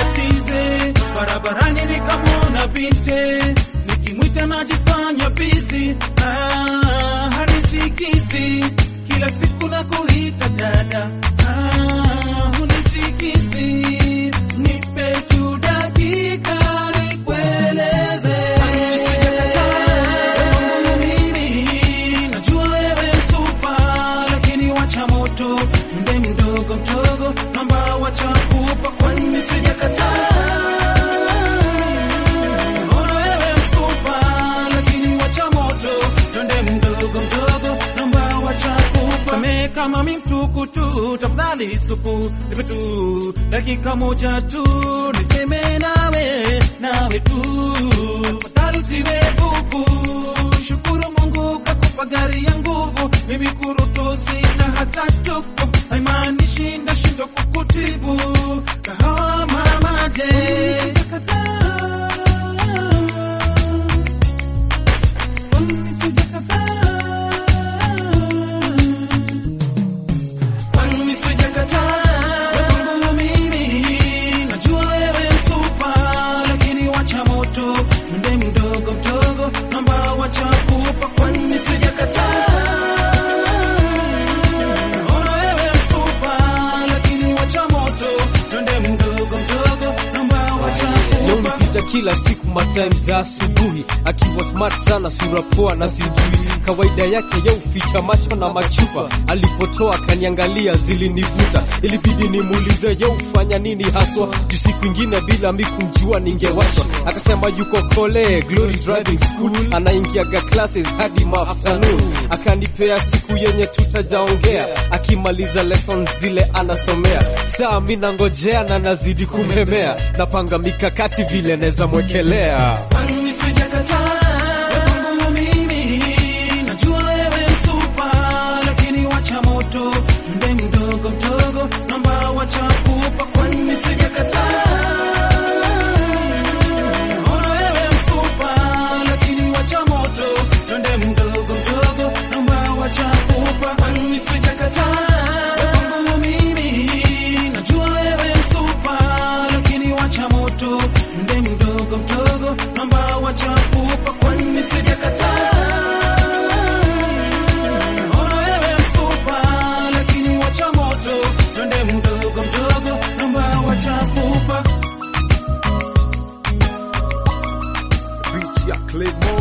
tize barabarani nikamwona binte nikimwita najifanya bizi ah, hanisikizi kila siku na kuita dada ah, hunisikizi nipe tu dakika nikueleze Sijakataa mimi najua wewe supa lakini wacha moto mde mdogo mdogo namba wacha kupa kwani sijakataa Ona wewe msupa lakini wacha moto twende mdogo mdogo namba wacha kupa samehe kama mi mtukutu tafadhali supu nipe tu dakika moja tu niseme nawe nawe tu tafadhali siwe bubu shukuru Mungu kakupa gari ya nguvu mimi kurutu sina hata tuku haimaanishi ndashindwa kukutibu kahawa mamaje Kwani sijakataa kwangu mimi, najua wewe supa, lakini wacha moto mde mdogo mdogo, namba wacha kupa. Kwani sijakataa ona wewe supa, lakini wacha moto twende mdogo mdogo, namba wacha Leo kupa. nipita kila siku matime za asubuhi, akiwa smart sana, sura poa na sijui kawaida yake ya uficha macho na machupa. Alipotoa akaniangalia, zilinivuta, ilibidi nimuulize ye ufanya nini haswa, juu siku ingine bila mi kumjua ningewachwa. Akasema yuko kole Glory Driving School, anaingiaga classes hadi afternoon. Akanipea siku yenye tutajaongea, akimaliza lessons zile anasomea. Saa mi nangojea na nazidi kumhemea, napanga mikakati vile neza mwekelea. Kwani sijakataa kwangu mimi, najua wewe supa, lakini wacha moto mde mdogo mdogo, namba wacha kupa. Kwani sijakataa ona wewe supa, lakini wacha moto twende mdogo mdogo, namba wacha kupa. Kwani sijakataa kwangu mimi, najua wewe supa, lakini wacha moto mde mdogo mdogo, namba wacha kupa. Kwani sijakataa ona wewe supa, lakini wacha moto twende mdogo mdogo, namba wacha kupa. Beach ya Claymore